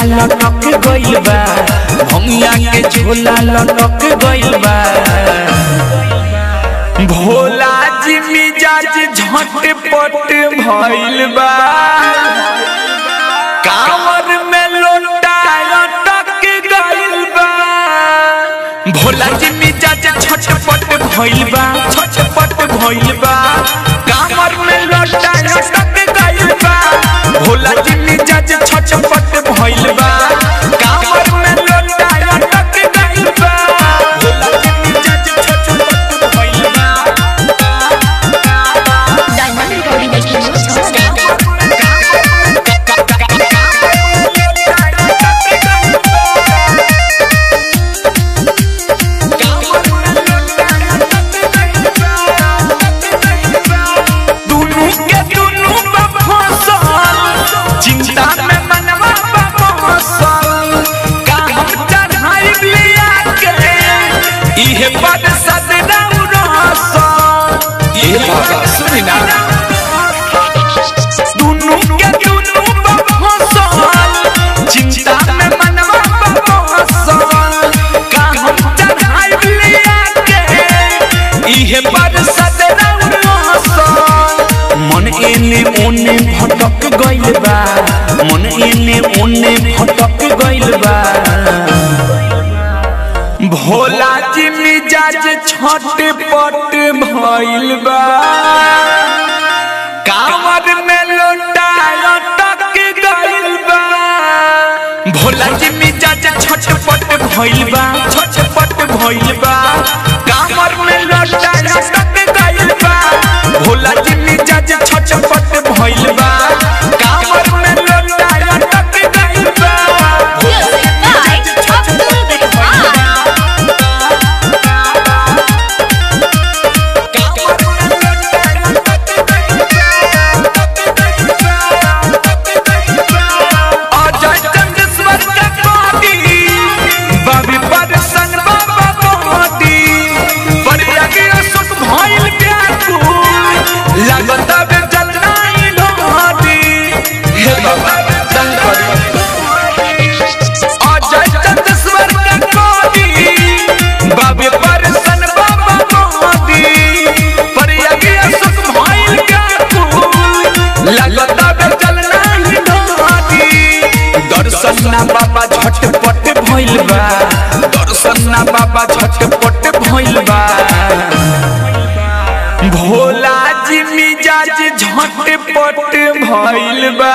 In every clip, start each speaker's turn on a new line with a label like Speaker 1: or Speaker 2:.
Speaker 1: लटक गइल बा भंगिया के झोला लटक गइल बा भोला जी मिजाज झटपट भइल बा कांवर में लोटा लटक गइल बा भोला जी मिजाज छटपट भइल बा छटपट भइल बा कांवर में लोटा लटक गइल बा भोला जी मिजाज छटपट भइल बा कांवर में लोटा लटक गइल बा भोला जी मिजाज छटपट भइल बा
Speaker 2: डायमंड रिकॉर्डिंग स्टूडियो छौड़ा
Speaker 1: दुनू के दुनू बफसल चिंता में मनवा बफसल का हम चढ़ाई लिया के इहे पद सदरौ रहसल ये बाबा सुनी ना दुनू के दुनू बफसल चिंता में मनवा बफसल का हम चढ़ाई लिया के इहे पद सदरौ रहसल मन एने ओने भटक गइल बा मन एने ओने भटक गइल बा भोला जी मिजाज छटपट भइल बा कांवर में लोटा लटक गइल बा भोला जी मिजाज छटपट भइल बा छटपट भइल बा कांवर में लोटा लटक गइल बा भोला जी मिजाज छटपट भइल बा कांवर में लोटा लटक गइल बा
Speaker 2: Music by Abdul Rahman.
Speaker 1: Ajay Chandeshwar के पार्टी बाबी पर संग बाबा मोदी पर लगे सुख भइल व्याकुल लागत बे जलना ही ढोदी हे बाबा दंग करी अजय चंदेश्वर के पार्टी बाबी पर संग बाबा मोदी पर लगे सुख भइल व्याकुल लागत बे जलना ही ढोदी दर्शन ना बाबा झटपट भइल बा दर्शन ना बाबा झटपट भइल बा भोला जी मिजाज झटपट भइल बा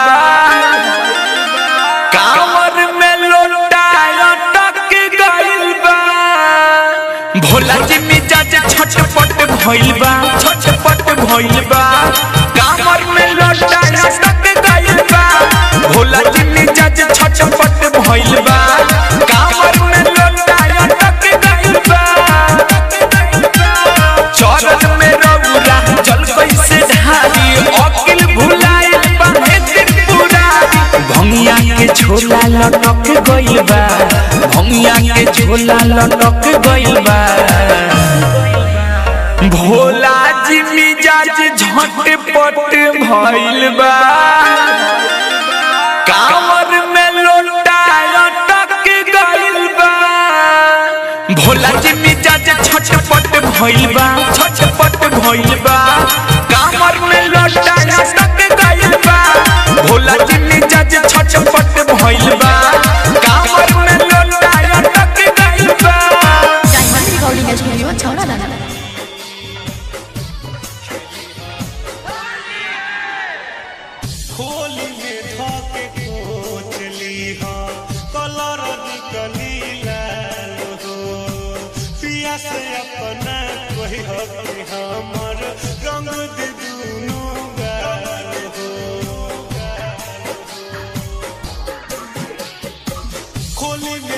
Speaker 1: कांवर में लोटा लटक गइल बा भोला जी मिजाज छटपट भइल बा छटपट भइल बा कांवर में लोटा लटक गइल बा भोला जी मिजाज छटपट भइल बा कांवर में लोटा लटक गइल बा चरण में रउरा जल कैसे ढारी अकिल भुलाइल बाहे त्रिपुरारी भंगिया के झोला लटक गइल बा भंगिया के झोला लटक गइल बा भोला जी मिजाज झटपट भइल बा कांवर में लोटा लटक गइल बा भोला जी मिजाज छटपट भइल बा छटपट भइल बा कांवर में लोटा लटक गइल बा भोला जी मिजाज छटपट भइल बा कांवर में लोटा लटक गइल बा
Speaker 2: डायमंड रिकॉर्डिंग स्टूडियो छौड़ा दाना
Speaker 3: होली में धोके कोचली हो कलर निकली लाल हो पिया से अपना कोई हो कि हमर रंग दे दुनु गाल हो होली